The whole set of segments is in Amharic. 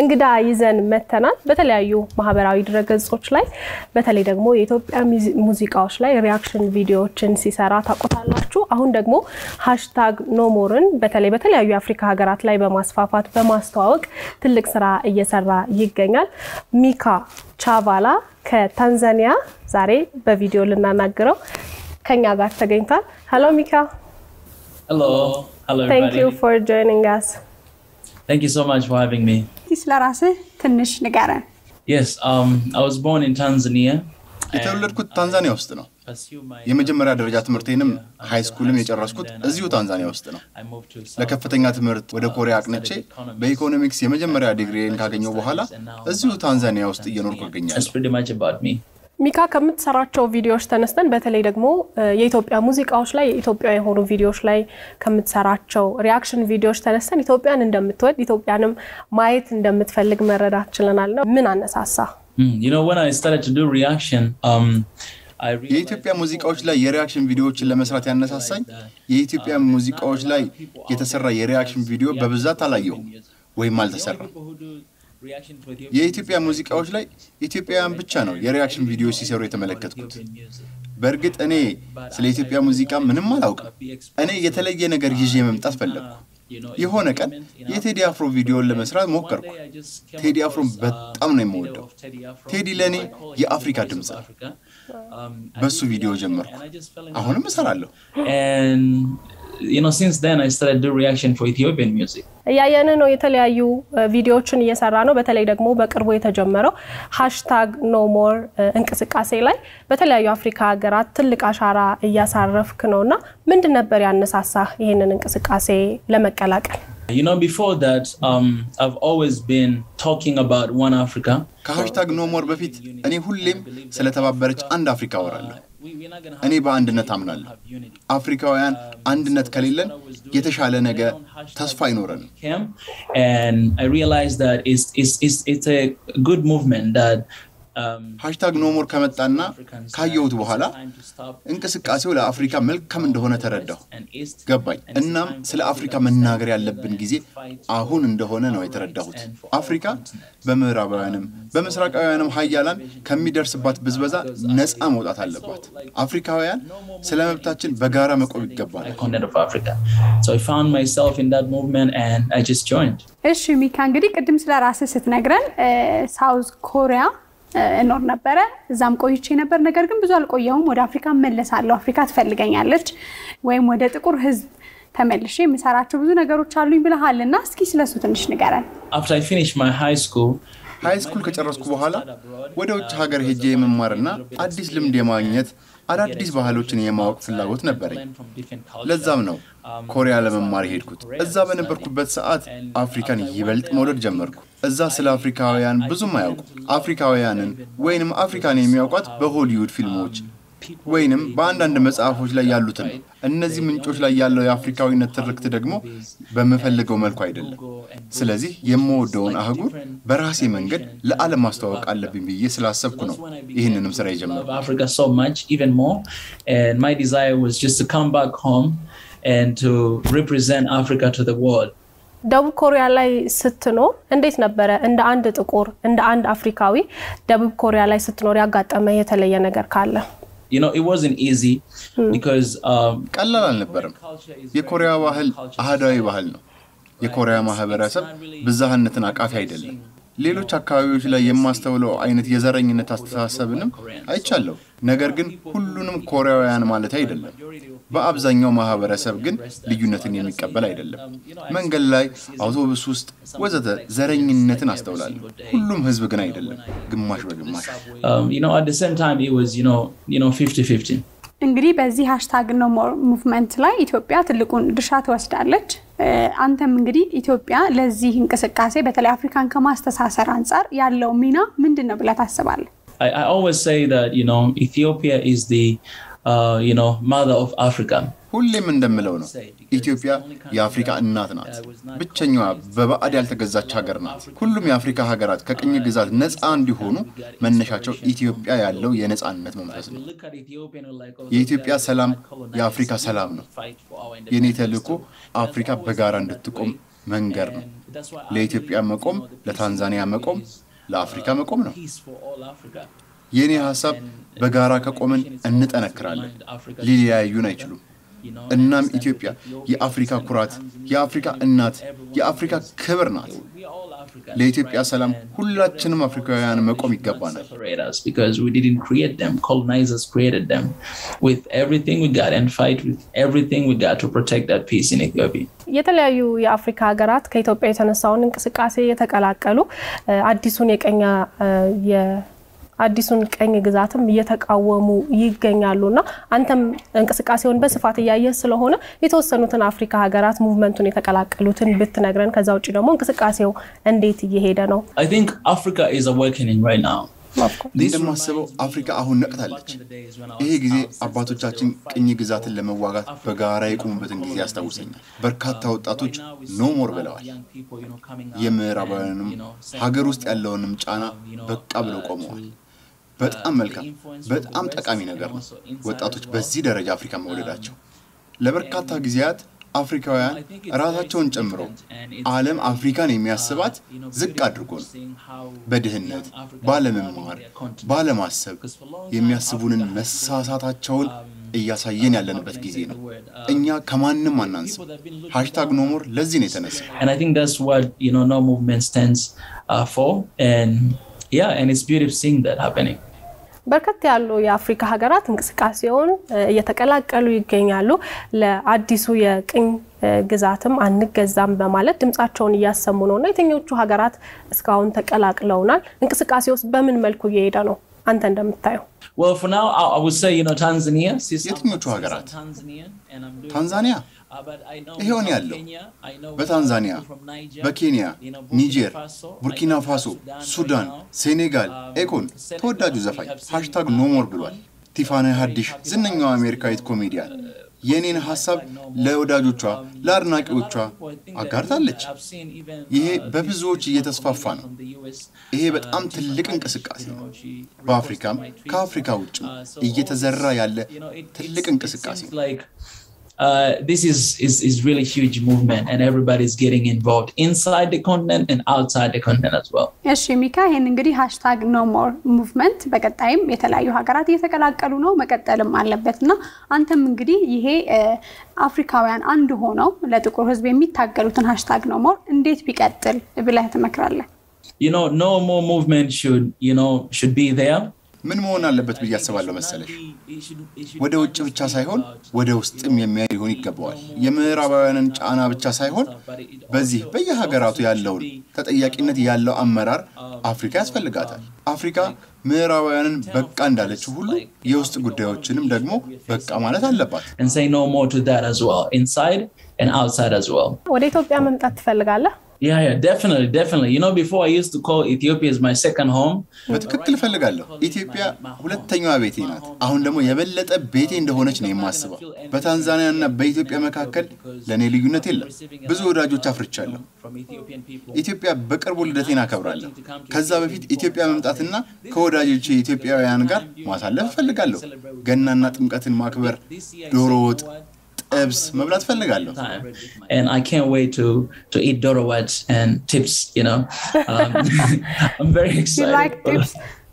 እንግዳ ይዘን መተናል። በተለያዩ ማህበራዊ ድረገጾች ላይ በተለይ ደግሞ የኢትዮጵያ ሙዚቃዎች ላይ ሪያክሽን ቪዲዮዎችን ሲሰራ ታውቁታላችሁ። አሁን ደግሞ ሃሽታግ ኖሞርን በተለይ በተለያዩ የአፍሪካ ሀገራት ላይ በማስፋፋት በማስተዋወቅ ትልቅ ስራ እየሰራ ይገኛል። ሚካ ቻቫላ ከታንዛኒያ ዛሬ በቪዲዮ ልናናግረው ከኛ ጋር ተገኝቷል። ሄሎ ሚካ Hello. Hello, Thank you everybody. for joining us. Thank you so much for having me. እስቲ ስለ ራስህ ትንሽ ንገረን። Yes, um, I was born in Tanzania. የተወለድኩት ታንዛኒያ ውስጥ ነው። Pursued my የመጀመሪያ ደረጃ ትምህርቴንም ሃይ ስኩልም የጨረስኩት እዚሁ ታንዛኒያ ውስጥ ነው። I moved to South ለከፍተኛ ትምህርት ወደ ኮሪያ አቅንቼ በኢኮኖሚክስ የመጀመሪያ ዲግሪን ካገኘው በኋላ እዚሁ ታንዛኒያ ውስጥ እየኖርኩ That's እገኛለሁ። pretty much about me. ሚካ ከምትሰራቸው ቪዲዮዎች ተነስተን በተለይ ደግሞ እ የኢትዮጵያ ሙዚቃዎች ላይ የኢትዮጵያ የሆኑ ቪዲዮዎች ላይ ከምትሰራቸው ሪያክሽን ቪዲዮዎች ተነስተን ኢትዮጵያን እንደምትወድ ኢትዮጵያንም ማየት እንደምትፈልግ መረዳት ችለናል። ነው ምን አነሳሳ? Hmm, You know, when I started to do reaction, um, I realized የኢትዮጵያ ሙዚቃዎች ላይ የሪያክሽን ቪዲዮዎችን ለመስራት ያነሳሳኝ የኢትዮጵያ ሙዚቃዎች ላይ የተሰራ የሪያክሽን ቪዲዮ በብዛት አላየሁም ወይም አልተሰራም። people who do reaction to Ethiopian የኢትዮጵያ ሙዚቃዎች ላይ ኢትዮጵያውያን ብቻ ነው የሪያክሽን ቪዲዮ ሲሰሩ የተመለከትኩት። music. በእርግጥ እኔ ስለ ኢትዮጵያ ሙዚቃ ምንም አላውቅም። እኔ የተለየ ነገር ይዤ መምጣት ፈለግኩ። You know, የሆነ ቀን የቴዲ አፍሮ ቪዲዮን ለመስራት ሞከርኩ። I just came ቴዲ across, አፍሮን uh, በጣም ነው የምወደው። of Teddy Afro. ቴዲ ለእኔ I call him የአፍሪካ the voice ድምፅ of ነው። Africa. Um, I በሱ did ቪዲዮ reaction ጀመርኩ። and I just fell in love አሁንም with it. እሰራለሁ። And you know, since then I started doing reaction for Ethiopian music. እያየን ነው። የተለያዩ እ ቪዲዮዎችን እየሰራ ነው። በተለይ ደግሞ በቅርቡ የተጀመረው ሃሽታግ ኖሞር እንቅስቃሴ ላይ በተለያዩ አፍሪካ ሀገራት ትልቅ አሻራ እያሳረፍክ ነው እና ምንድን ነበር ያነሳሳህ ይህንን እንቅስቃሴ ለመቀላቀል? You know, before that, um, I've always been talking about one Africa. ከሃሽታግ ኖሞር በፊት እኔ ሁሌም ስለተባበረች አንድ አፍሪካ አወራለሁ። We, we're not gonna እኔ have, በአንድነት አምናለሁ። have unity. አፍሪካውያን አንድነት ከሌለን የተሻለ ነገ ተስፋ አይኖረንም። Came, and I realized that it's, it's, it's, it's a good movement that um, ሃሽታግ ኖሞር ከመጣና Africans ካየሁት it's በኋላ time to stop እንቅስቃሴው ለአፍሪካ መልካም እንደሆነ ተረዳሁ፣ and east ገባኝ። እናም ስለ አፍሪካ መናገር ያለብን ጊዜ አሁን እንደሆነ ነው የተረዳሁት። አፍሪካ በምዕራባውያንም በምስራቃውያንም ሀያላን ከሚደርስባት ብዝበዛ ነፃ መውጣት አለባት። አፍሪካውያን ስለ መብታችን በጋራ መቆም ይገባል። continent of Africa. So I found myself in that movement and I just joined. እሺ ሚካ፣ እንግዲህ ቅድም ስለ ራስህ ስትነግረን ሳውዝ ኮሪያ እ እኖር ነበረ፣ እዛም ቆይቼ ነበር። ነገር ግን ብዙ አልቆየሁም። ወደ አፍሪካ እመለሳለሁ፣ አፍሪካ ትፈልገኛለች፣ ወይም ወደ ጥቁር ሕዝብ ተመልሼ የምሰራቸው ብዙ ነገሮች አሉኝ ብለሃል እና እስኪ ስለሱ ትንሽ ንገረን። After I finished my high school, ሃይ ስኩል ከጨረስኩ በኋላ ወደ ውጭ ሀገር ሄጄ የመማርና አዲስ ልምድ የማግኘት አዳዲስ ባህሎችን የማወቅ ፍላጎት ነበረኝ። learned from different cultures. ለዛም ነው ኮሪያ ለመማር የሄድኩት። እዛ በነበርኩበት ሰዓት አፍሪካን ይበልጥ መውደድ ጀመርኩ። እዛ ስለ አፍሪካውያን ብዙም አያውቁ። አፍሪካውያንን ወይንም አፍሪካን የሚያውቋት በሆሊውድ ፊልሞች ወይንም በአንዳንድ መጽሐፎች ላይ ያሉትን ነው። እነዚህ ምንጮች ላይ ያለው የአፍሪካዊነት ትርክት ደግሞ በምፈልገው መልኩ አይደለም። ስለዚህ የምወደውን አህጉር በራሴ መንገድ ለዓለም ማስተዋወቅ አለብኝ ብዬ ስላሰብኩ ነው ይህንንም ስራ love የጀመርኩ። Africa so much, even more. And my desire was just to come back home and to represent Africa to the world. ደቡብ ኮሪያ ላይ ስትኖር እንዴት ነበረ? እንደ አንድ ጥቁር እንደ አንድ አፍሪካዊ ደቡብ ኮሪያ ላይ ስትኖር ያጋጠመ የተለየ ነገር ካለ? You know, it wasn't easy because um, ቀላል አልነበረም። የኮሪያ ባህል አህዳዊ ባህል ነው። የኮሪያ ማህበረሰብ ብዝሃነትን አቃፊ አይደለም። ሌሎች አካባቢዎች ላይ የማስተውለው አይነት የዘረኝነት አስተሳሰብንም አይቻለሁ። ነገር ግን ሁሉንም ኮሪያውያን ማለት አይደለም። በአብዛኛው ማህበረሰብ ግን ልዩነትን የሚቀበል አይደለም። መንገድ ላይ፣ አውቶቡስ ውስጥ ወዘተ ዘረኝነትን አስተውላለሁ። ሁሉም ህዝብ ግን አይደለም፣ ግማሽ በግማሽ um, you know, at the same time, it was, you know, you know, 50-50. እንግዲህ በዚህ ሃሽታግ ኖ ሞር ሙቭመንት ላይ ኢትዮጵያ ትልቁን ድርሻ ትወስዳለች። እ አንተም እንግዲህ ኢትዮጵያ ለዚህ እንቅስቃሴ በተለይ አፍሪካን ከማስተሳሰር አንጻር ያለው ሚና ምንድን ነው ብለህ ታስባለህ? I, I always say that, you know, Ethiopia is the, uh, you know, mother of Africa. ሁሌም እንደምለው ነው ኢትዮጵያ የአፍሪካ እናት ናት። ብቸኛዋ በባዕድ ያልተገዛች ሀገር ናት። ሁሉም የአፍሪካ ሀገራት ከቅኝ ግዛት ነፃ እንዲሆኑ መነሻቸው ኢትዮጵያ ያለው የነፃነት መንፈስ ነው። Look at Ethiopia and we're like, oh, የኢትዮጵያ ሰላም የአፍሪካ ሰላም ነው። fight for our የኔ ተልእኮ አፍሪካ በጋራ እንድትቆም መንገድ ነው። ለኢትዮጵያ መቆም፣ ለታንዛኒያ መቆም፣ ለአፍሪካ መቆም ነው። የእኔ ሀሳብ በጋራ ከቆምን እንጠነክራለን። ሊለያዩን አይችሉም። እናም ኢትዮጵያ የአፍሪካ ኩራት፣ የአፍሪካ እናት፣ የአፍሪካ ክብር ናት። ለኢትዮጵያ ሰላም ሁላችንም አፍሪካውያን መቆም ይገባናል። because we didn't create them. Colonizers created them with everything we got and fight with everything we got to protect that peace in Ethiopia. የተለያዩ የአፍሪካ ሀገራት ከኢትዮጵያ የተነሳውን እንቅስቃሴ የተቀላቀሉ አዲሱን የቀኛ አዲሱን ቀኝ ግዛትም እየተቃወሙ ይገኛሉ እና አንተም እንቅስቃሴውን በስፋት እያየ ስለሆነ የተወሰኑትን አፍሪካ ሀገራት ሙቭመንቱን የተቀላቀሉትን ብትነግረን፣ ከዛ ውጭ ደግሞ እንቅስቃሴው እንዴት እየሄደ ነው? I think Africa is awakening right now. እንደማስበው አፍሪካ አሁን ነቅታለች። ይሄ ጊዜ አባቶቻችን ቅኝ ግዛትን ለመዋጋት በጋራ የቆሙበትን ጊዜ ያስታውሰኛል። በርካታ ወጣቶች ኖሞር ብለዋል። የምዕራባውያንም ሀገር ውስጥ ያለውንም ጫና በቃ ብለው ቆመዋል። በጣም መልካም፣ በጣም ጠቃሚ ነገር ነው ወጣቶች በዚህ ደረጃ አፍሪካ መውለዳቸው። ለበርካታ ጊዜያት አፍሪካውያን ራሳቸውን ጨምሮ ዓለም አፍሪካን የሚያስባት ዝቅ አድርጎ ነው። በድህነት፣ ባለመማር፣ ባለማሰብ የሚያስቡንን መሳሳታቸውን እያሳየን ያለንበት ጊዜ ነው። እኛ ከማንም አናንስም። ሃሽታግ ኖሞር ለዚህ ነው የተነሳ And I think that's what, you know, no movement stands uh, for. And yeah, and it's beautiful seeing that happening. በርከት ያሉ የአፍሪካ ሀገራት እንቅስቃሴውን እየተቀላቀሉ ይገኛሉ። ለአዲሱ የቅኝ ግዛትም አንገዛም በማለት ድምጻቸውን እያሰሙ ነው እና የትኞቹ ሀገራት እስካሁን ተቀላቅለውናል? እንቅስቃሴ ውስጥ በምን መልኩ እየሄደ ነው አንተ እንደምታየው? Well, for now, I, I would say, you know, Tanzania. የትኞቹ ሀገራት? ታንዛኒያ ይሄውን ያለው በታንዛኒያ፣ በኬንያ፣ ኒጀር፣ ቡርኪና ፋሶ፣ ሱዳን፣ ሴኔጋል ኤኮን ተወዳጁ ዘፋኝ ሃሽታግ ኖሞር ብሏል። ቲፋኒ ሀዲሽ ዝነኛዋ አሜሪካዊት ኮሜዲያን የእኔን ሀሳብ ለወዳጆቿ ለአድናቂዎቿ አጋርታለች። ይሄ በብዙዎች እየተስፋፋ ነው። ይሄ በጣም ትልቅ እንቅስቃሴ ነው። በአፍሪካም ከአፍሪካ ውጭም እየተዘራ ያለ ትልቅ እንቅስቃሴ ነው። Uh, this is, is is really huge movement and everybody's getting involved inside the continent and outside the continent as well. እሺ ሚካ፣ ይህን እንግዲህ ሃሽታግ ኖ ሞር ሙቭመንት በቀጣይም የተለያዩ ሀገራት እየተቀላቀሉ ነው፣ መቀጠልም አለበት እና አንተም እንግዲህ ይሄ አፍሪካውያን አንድ ሆነው ለጥቁር ሕዝብ የሚታገሉትን ሃሽታግ ኖ ሞር እንዴት ቢቀጥል ብለህ ትመክራለህ? You know, no more movement should you know should be there. ምን መሆን አለበት ብዬ አስባለሁ መሰለሽ? ወደ ውጭ ብቻ ሳይሆን ወደ ውስጥም የሚያይ ሊሆን ይገባዋል። የምዕራባውያንን ጫና ብቻ ሳይሆን በዚህ በየሀገራቱ ያለውን ተጠያቂነት ያለው አመራር አፍሪካ ያስፈልጋታል። አፍሪካ ምዕራባውያንን በቃ እንዳለችው ሁሉ የውስጥ ጉዳዮችንም ደግሞ በቃ ማለት አለባት። and say no more to that as well, inside and outside as well. ወደ ኢትዮጵያ መምጣት ትፈልጋለህ? Yeah, yeah, definitely, definitely. You know, before I used to call Ethiopia as my second home. በትክክል እፈልጋለሁ። ኢትዮጵያ ሁለተኛዋ ቤቴ ናት። አሁን ደግሞ የበለጠ ቤቴ እንደሆነች ነው የማስበው። በታንዛኒያ እና በኢትዮጵያ መካከል ለእኔ ልዩነት የለም። ብዙ ወዳጆች አፍርቻለሁ። ኢትዮጵያ በቅርቡ ልደቴን አከብራለሁ። ከዛ በፊት ኢትዮጵያ መምጣትና ከወዳጆቼ ኢትዮጵያውያን ጋር ማሳለፍ እፈልጋለሁ። ገናና ጥምቀትን ማክበር፣ ዶሮ ወጥ ጥብስ መብላት ፈልጋለሁ። And I can't wait to to eat Doro Wat and tips, you know. Um, I'm very You excited. like tips?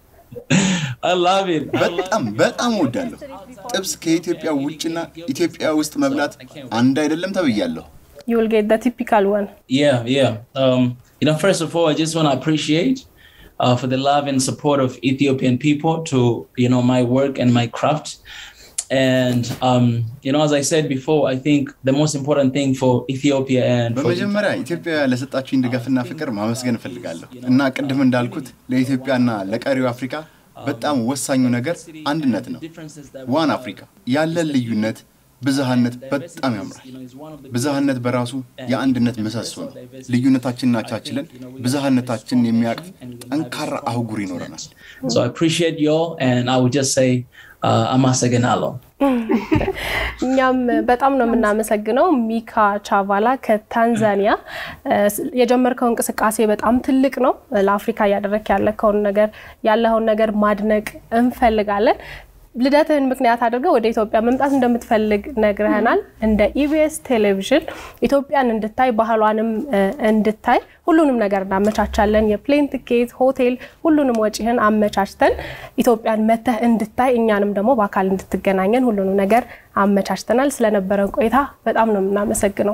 I love it. I love በጣም በጣም እወዳለሁ። ጥብስ ከኢትዮጵያ ውጭና ኢትዮጵያ ውስጥ መብላት አንድ አይደለም ተብያለሁ። you will get the typical one. Yeah, yeah. Um, you know, first of all, I just want to appreciate uh, for the love and support of Ethiopian people to you know my work and my craft. And um, you know, as I said before, I think the most important thing for Ethiopia and for በመጀመሪያ ኢትዮጵያ ለሰጣችሁኝ ድጋፍና ፍቅር ማመስገን እፈልጋለሁ እና ቅድም እንዳልኩት ለኢትዮጵያና ለቀሪው አፍሪካ በጣም ወሳኙ ነገር አንድነት ነው። ዋን አፍሪካ ያለን ልዩነት ብዝሃነት በጣም ያምራል። ብዝሃነት በራሱ የአንድነት ምሰሶ ነው። ልዩነታችንን አቻችለን ብዝሃነታችንን የሚያቅፍ ጠንካራ አህጉር ይኖረናል። So I appreciate you all, and I would just say, uh, Amasaganalo. እኛም በጣም ነው የምናመሰግነው ሚካ ቻቫላ ከታንዛኒያ። የጀመርከው እንቅስቃሴ በጣም ትልቅ ነው። ለአፍሪካ እያደረክ ያለከውን ነገር ያለውን ነገር ማድነቅ እንፈልጋለን። ልደትህን ምክንያት አድርገህ ወደ ኢትዮጵያ መምጣት እንደምትፈልግ ነግረህናል። እንደ ኢቢኤስ ቴሌቪዥን ኢትዮጵያን እንድታይ ባህሏንም እንድታይ ሁሉንም ነገር እናመቻቻለን። የፕሌን ትኬት፣ ሆቴል፣ ሁሉንም ወጪህን አመቻችተን ኢትዮጵያን መተህ እንድታይ እኛንም ደግሞ በአካል እንድትገናኘን ሁሉንም ነገር አመቻችተናል። ስለነበረን ቆይታ በጣም ነው የምናመሰግነው።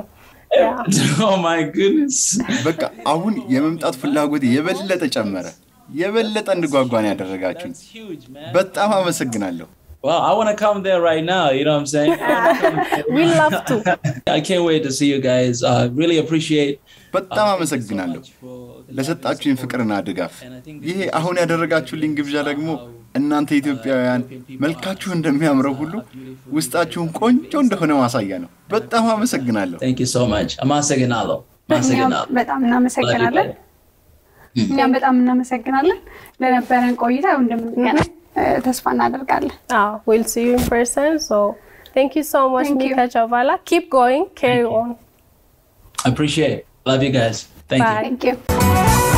በቃ አሁን የመምጣት ፍላጎት የበለጠ ጨመረ። የበለጠ እንድጓጓን ያደረጋችሁኝ በጣም አመሰግናለሁ። Well, I want to come there right now. You know what I'm saying? we love to. I can't wait to see you guys. Uh, really appreciate. በጣም አመሰግናለሁ ለሰጣችሁኝ ፍቅርና ድጋፍ። ይሄ አሁን ያደረጋችሁልኝ ግብዣ ደግሞ እናንተ ኢትዮጵያውያን መልካችሁ እንደሚያምረው ሁሉ ውስጣችሁን ቆንጆ እንደሆነ ማሳያ ነው። በጣም አመሰግናለሁ። Thank you so much. Amasaganalo. Amasaganalo. በጣም እናመሰግናለን። እኛም በጣም እናመሰግናለን ለነበረን ቆይታ እንደምንገናኝ ተስፋ እናደርጋለን። Oh, we'll see you in person. So thank you so much, Thank you. Mika Chavala. Keep going, carry on. I appreciate it. Love you guys. Thank you. Bye. Thank you.